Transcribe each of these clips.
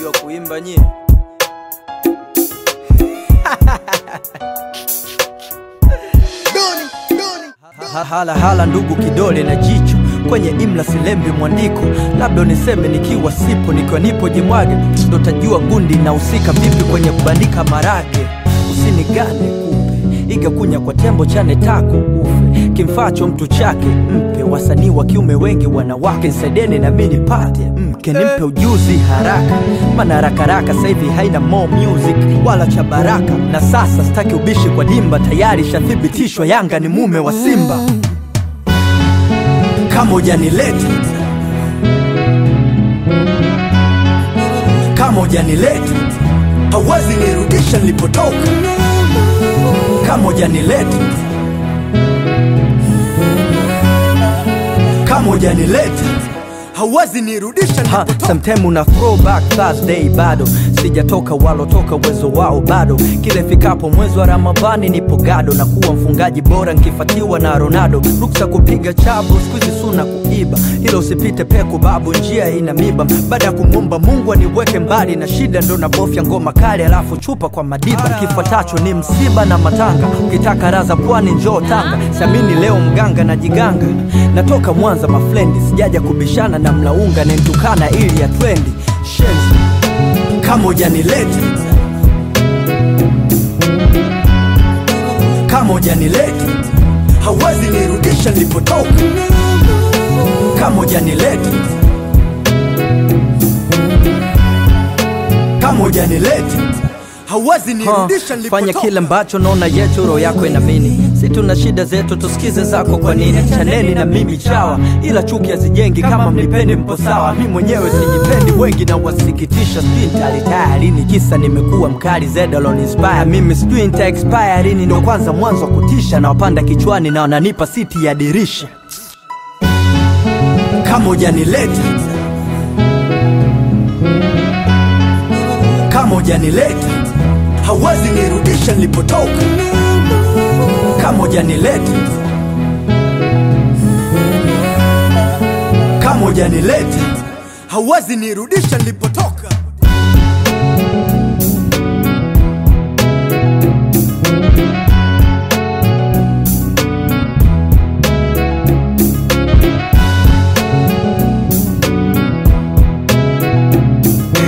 mnajua kuimba nyie? Ha- hala hala ndugu kidole na jicho kwenye imla silembi mwandiko labda uniseme nikiwa sipo nikiwa nipo jimwage ndo tajua gundi inahusika vipi kwenye kubandika marage usinigane kupe iga kunya kwa tembo chane tako ufe kimfacho mtu chake mpe wasanii wa kiume wengi wanawake nsaideni na mi nipate mke nimpe ujuzi haraka mana harakaraka sahivi haina more music wala cha baraka na sasa sitaki ubishi kwa dimba tayari shathibitishwa yanga ni mume wa simba kama ujanileta kama ujanileta hauwezi nirudisha nilipotoka kama ujanileta kama ujanileta hauwezi nirudisha nilipotoka sometime una throwback Thursday bado sijatoka walotoka uwezo wao bado kile fikapo mwezi wa ramadhani nipo gado na kuwa mfungaji bora nkifatiwa na ronaldo ruksa kupiga chabu skuizi suna kuiba hilo usipite peku babu njia ina miba baada ya kumwomba mungu aniweke mbali na shida ndo nabofya ngoma kali alafu chupa kwa madiba kifuatacho ni msiba na matanga ukitaka raza pwani njoo tanga samini leo mganga na jiganga natoka mwanza mafrendi sijaja kubishana na mlaunga nentukana ili ya trendi shenzi kama ujanileta kama ujanileta hauwezi nirudisha nilipotoka kama ujanileta kama ujanileta hauwezi nirudisha fanya nilipotoka kile ambacho naona yetu roho yako inamini si tuna shida zetu tusikize zako kwa nini chaneni na mimi chawa ila chuki hazijengi kama mnipendi mpo sawa mi mwenyewe sijipendi wengi na wasikitisha sijui nitalitaya lini kisa nimekuwa mkali zedalon inspire mimi sijui nita expire lini ndo kwanza mwanzo wa kutisha na wapanda kichwani na wananipa siti ya dirisha kama ujanileta kama ujanileta hauwezi nirudisha nilipotoka kama ujanileta kama ujanileta hauwezi nirudisha nilipotoka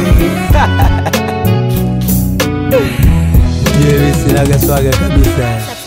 Mimi sinaga swaga kabisa